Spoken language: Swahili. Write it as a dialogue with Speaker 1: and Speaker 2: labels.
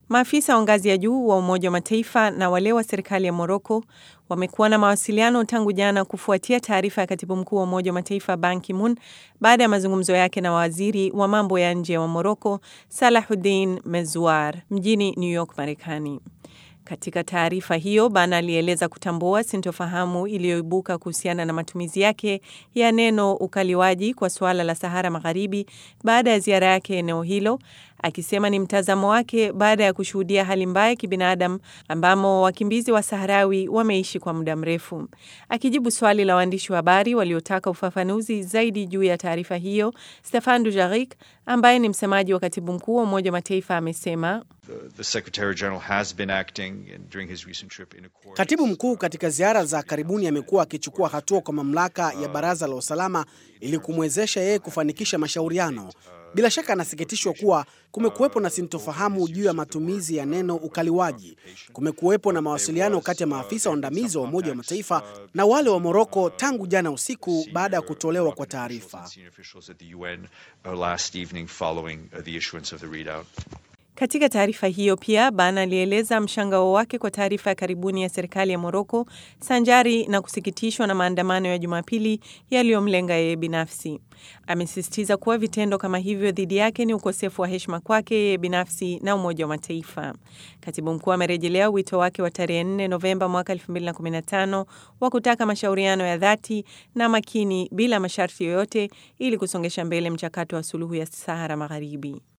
Speaker 1: Maafisa wa ngazi ya juu wa Umoja wa Mataifa na wale wa serikali ya Moroko wamekuwa na mawasiliano tangu jana kufuatia taarifa ya katibu mkuu wa Umoja wa Mataifa Ban Ki-moon baada ya mazungumzo yake na waziri wa mambo ya nje wa Moroko Salahuddin Mezouar mjini New York, Marekani. Katika taarifa hiyo, Ban alieleza kutambua sintofahamu iliyoibuka kuhusiana na matumizi yake ya neno ukaliwaji kwa suala la Sahara Magharibi baada ya ziara yake eneo hilo, akisema ni mtazamo wake baada ya kushuhudia hali mbaya ya kibinadamu ambamo wakimbizi wa Saharawi wameishi kwa muda mrefu. Akijibu swali la waandishi wa habari waliotaka ufafanuzi zaidi juu ya taarifa hiyo, Stefan Dujarric ambaye ni msemaji wa katibu mkuu wa Umoja wa Mataifa amesema
Speaker 2: Katibu mkuu katika ziara za karibuni amekuwa akichukua hatua kwa mamlaka ya Baraza la Usalama ili kumwezesha yeye kufanikisha mashauriano. Bila shaka anasikitishwa kuwa kumekuwepo na sintofahamu juu ya matumizi ya neno ukaliwaji. Kumekuwepo na mawasiliano kati ya maafisa waandamizi wa Umoja wa Mataifa na wale wa Moroko tangu jana usiku baada ya kutolewa kwa taarifa.
Speaker 1: Katika taarifa hiyo pia Ban alieleza mshangao wake kwa taarifa ya karibuni ya serikali ya Moroko sanjari na kusikitishwa na maandamano ya Jumapili yaliyomlenga yeye binafsi. Amesisitiza kuwa vitendo kama hivyo dhidi yake ni ukosefu wa heshima kwake yeye binafsi na Umoja wa Mataifa. Katibu mkuu amerejelea wito wake wa tarehe 4 Novemba mwaka 2015 wa kutaka mashauriano ya dhati na makini bila masharti yoyote ili kusongesha mbele mchakato wa suluhu ya Sahara Magharibi.